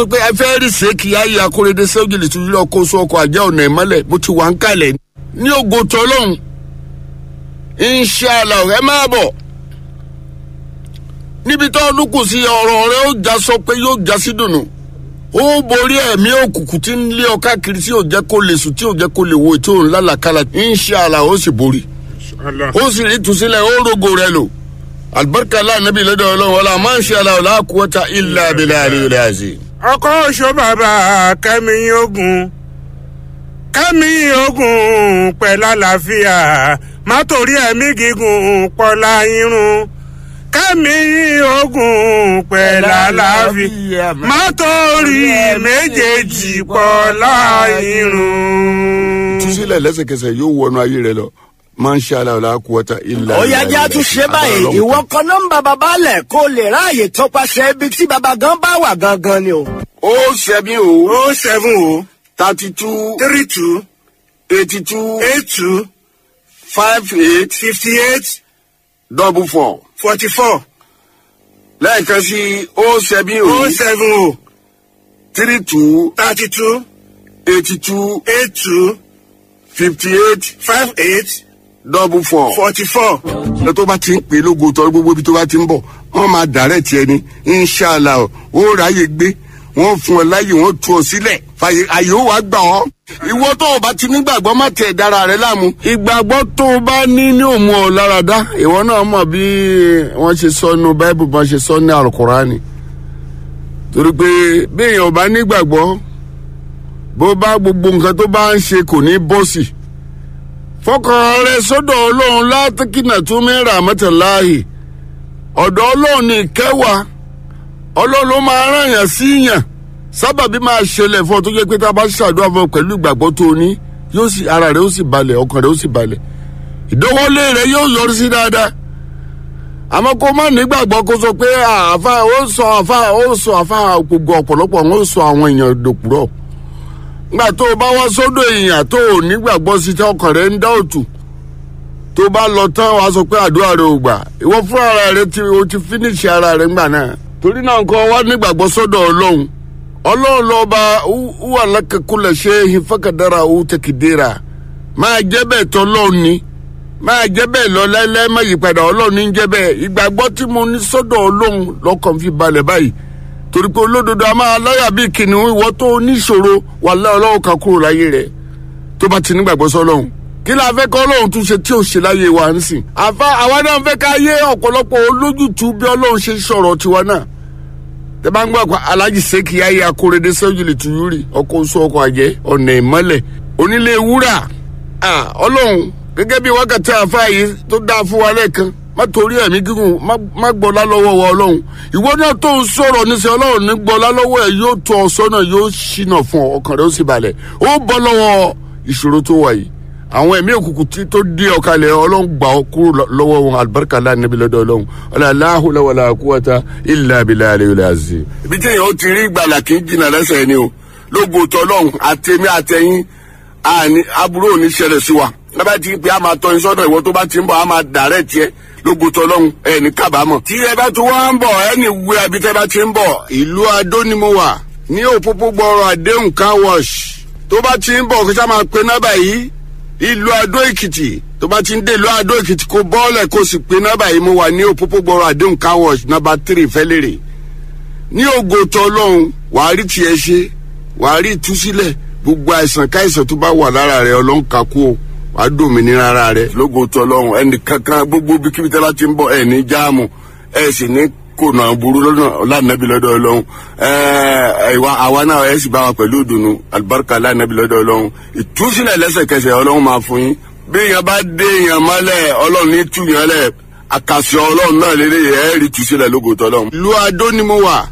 pé ẹ fẹ́ rí sèkì ayé akóredé sẹ́wọ́jìlì tó yílọ kó so ọkọ̀ àjẹ́ ọ̀nà ìmọ́lẹ̀ mo ti wà ń kalẹ̀ ní ògo tọ́lọ́hún inṣàlá ẹ máa bọ̀ níbi tó ọdún kù sí ọ̀rọ̀ rẹ ó já sọ pé yóò já sí dùnú ó borí ẹ̀mí òkùnkùn tí ń lé ọ káàkiri tí ò jẹ́ kó lè sùn tí ò jẹ́ kó lè wo tí ò ń lálàkálà inṣàlá ó sì borí ó sì rí ìtúsílẹ̀ ó rogo rẹ lò alibarika aláàánábì lọ́dọ̀ ọlọ́run ọlá máa ń ṣe aláwọ̀ láàkúwọ́ta ilẹ̀ abilẹ̀ àríwẹ̀ àzì. ọkọ oṣù bàbá kẹmi ogun kẹmi ogun pẹ̀lú àlàáfíà má torí ẹ̀mí gígùn pọ̀lá irun kẹmi ogun pẹ̀lú àlàáfíà má torí méjèèjì pọ̀lá irun. ìtúsílẹ̀ lẹ́sẹ̀kẹsẹ̀ yóò wọnú ayé rẹ lọ máa ń ṣe aláwọ̀ láàkúwọ́ta ilẹ̀ ó yá jẹ́ àtúnṣe báyìí ìwọ kan nọ́mbà bàbá lẹ̀ kó lè ráàyè tọpasẹ̀ ibi tí bàbá gan bá wà gangan ni o. ó ṣẹ́bi o o seven o thirty two three two eighty two eight two five eight fifty eight double four forty four lẹ́ẹ̀kan sí ó ṣẹ́bi o o seven o three two thirty two eighty two eight two fifty eight five eight double four. forty four. ẹ tó bá ti ń pè é lógo tọ́ gbogbo ibi tó bá ti ń bọ̀ wọ́n máa dàrẹ́ tiẹ̀ ni inṣàlá o ó ráyè gbé wọ́n fún ọ láyè wọ́n tú ọ sílẹ̀ fàyè àyè ó wàá gbà ọ́. ìwọ tó o bá ti nígbàgbọ́ má tẹ̀ dára rẹ láàmú. ìgbàgbọ́ tó o bá ní ní òmu ọ̀ lára dá ìwọ náà mọ̀ bí wọ́n ṣe sọ nínú báíbù bá ṣe sọ ní àlùkùránì. torí pé bí èèyàn ò bá nígbàgbọ́ bó bá gbogbo nǹkan tó bá ń ṣe kò ní bọ́sì fọkàn rẹ sọ́dọ̀ ọlọ́run látìkínà tún mẹ́ra mẹ́tẹ̀láàyè ọ̀dọ̀ ọlọ́run ní ìkẹwàá ọlọ́run ló máa rán yàn sí yàn sábàbí máa ṣẹlẹ̀ fún ọ tó jẹ́ pé tá a bá ṣàdúrà fún ọ pẹ̀lú ìgbàgbọ́ tó o ní yóò sì ara rẹ ó sì balẹ̀ ọkàn rẹ ó sì balẹ̀ ìdánwọ́lé rẹ yóò yọrí sí dáadáa àmọ́ kó má nígbàgbọ́ kó sọ pé àfa ó sọ àfa ó sọ àfa gbogbo ọ̀pọ̀lọpọ̀ ó sọ àwọn èèyàn dòpùrọ̀ nígbà tó o bá wá sódò èèyàn tó o nígbàgbọ́ sí tí ọkàn rẹ ń dá òtù tó bá lọ tán wàá sọ pé àdúrà rẹ ò gbà ìwọ fún ara rẹ tí o ti fínísì ara rẹ ńgbà náà torí náà nǹkan wá nígbàgbọ́ sọ́dọ̀ ọlọ́run ọlọ́run lọ́ba wà lákàkúlẹ̀ ṣe ìfọkàdára owó tẹkìdéra máa jẹ́ bẹ́ẹ̀ tọ́ lọ́run ni máa jẹ́ bẹ́ẹ̀ lọ láíláí má yí padà ọlọ́run ní jẹ́ bẹ́ẹ̀ ìgbàgbọ́ tí mo ní sọ́dọ̀ ọlọ́run lọ́kàn fi balẹ̀ báyìí torí pé olódodo a máa láyà bíi kìnìún ìwọ tó níṣòro wà láyà ọlọ́run kan kúrò láyé rẹ̀ tó bá ti nígbàgbọ́ sọ́lọ́run kí la fẹ́ kọ́ ọlọ́run tún ṣe tí ò ṣe láyé wa ń sìn àfa àwa náà fẹ́ ká yé ọ̀pọ̀lọpọ̀ olójútu bí ọlọ́run ṣe sọ̀rọ̀ tiwa náà tẹ bá ń gbọ́ àpá alájì sẹ́kì ayé akóredé sẹ́jìlì tuyúrì ọkọ̀ oṣù ọkọ̀ àjẹ́ ọ̀nà ìmọ́lẹ̀ onílé wúrà ọlọ́run gẹ́gẹ́ bí wákàtí àfa yìí tó dáa fún wa lẹ́ẹ̀kan má torí ẹ̀mí gígùn má gbọ́lá lọ́wọ́ wa ọlọ́run ìwọ náà tó ń sọ̀rọ̀ níṣẹ́ ọlọ́run ní gbọ́lá lọ́wọ́ ẹ̀ yóò tọ́ ọ sọ́nà yóò ṣìnà fún ọ ọkàn rẹ ó sì balẹ̀ ó bọ́ lọ́wọ́ ìṣòro tó wà yìí àwọn ẹ̀mí òkùnkùn tí tó dé ọ̀kalẹ̀ ọlọ́run gbà ọ kúrò lọ́wọ́ wọn alibarika láàánú lọ́dọ̀ ọlọ́run ọlọ́láhùlọ́wọ́lá kúwọ́ta ilà abilà àlẹ́yọlẹ́ àzì. ibi tí èèyàn ti rí ìgbàlà kì í jìnnà lẹ́sẹ̀ ni o lógo tọ́lọ́run àtẹ̀mí àtẹ̀yìn aburú ò ní ṣẹlẹ̀ sí wa lábẹ́ ti pé a máa tọ́ iṣẹ́ ọ̀dọ̀ ìwọ tó bá ti ń bọ̀ a máa dàrẹ́ tiẹ̀ lógo tọ́lọ́run ẹ̀ ní kábàámọ̀. tí ẹ bá tún wá ń bọ̀ ẹ ní wú ẹbí tẹ́ bá ti ń bọ̀ ìlú adó ni mo wà ní òpópó gbọ́rọ̀ àdéhùn car wash tó bá ti ń bọ̀ kí sá máa pe nọ́bà yìí ìlú adó èkìtì tó bá ti ń dé ìlú adó èkìtì kó bọ́ọ̀lẹ̀ kó sì pe nọ́bà yìí mo wà ní òpópó gbọ́rọ̀ àdéhùn car wash nọ́bà tírì fẹ́lẹ́rẹ̀ ní ògo tọ́lọ́run wàá rí tiẹ̀ ṣe wàá rí ìtúsílẹ̀ gbogbo àìsàn káìsàn tó bá wà lára rẹ ọlọ́run kakú o wàá dòmìnira ara rẹ lógo tọlọ́run ẹnì kankan gbogbo bíkíbi tẹ́lá ti ń bọ̀ ẹ̀ ní jáàmù ẹ̀ sì ní kònà burú lọ́nà lánàbí lọ́dọ̀ ọlọ́run ẹ̀ẹ́dẹ̀wà àwa náà ẹ̀ sì bá wa pẹ̀lú ìdùnnú alibarika lánàbí lọ́dọ̀ ọlọ́run ìtúsílẹ̀ lẹ́sẹ̀kẹsẹ̀ ọlọ́run máa fún yín bí èèyàn bá dé èèyàn mọ́lẹ̀ ọlọ́run ní tú yẹn lẹ̀ àkàsọ̀ ọlọ́run náà lélẹ̀ ẹ̀ rí túsílẹ̀ lógo tọlọ́run. ìlú adó ni mo wà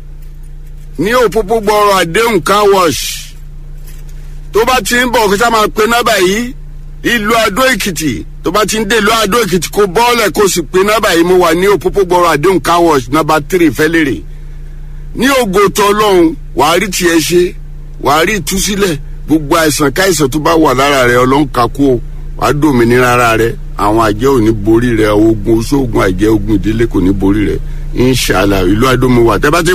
ní òpópó gbọ́rọ̀ àdéhùn car wash tó bá ti ń bọ̀ kí sá máa pe nọ́bà yìí ìlú adó èkìtì tó bá ti ń dé ìlú adó èkìtì kó bọ́ọ̀lẹ̀ kó sì pe nọ́bà yìí mo wà ní òpópó gbọ́rọ̀ àdéhùn car wash nọ́bà tírì fẹ́lẹ́rẹ̀ ní ògo tọ́ ọlọ́run wàá rí tiẹ̀ ṣe wàá rí ìtúsílẹ̀ gbogbo àìsàn káìsàn tó bá wà lára rẹ ọlọ́run kakú o wàá dòmìnira ara rẹ àwọn àjẹ́ ò ní borí rẹ ogun oṣoògùn àjẹ́ ogun ìdílé kò ní borí rẹ inṣàlá ìlú adó mo wà tẹ́ bá ti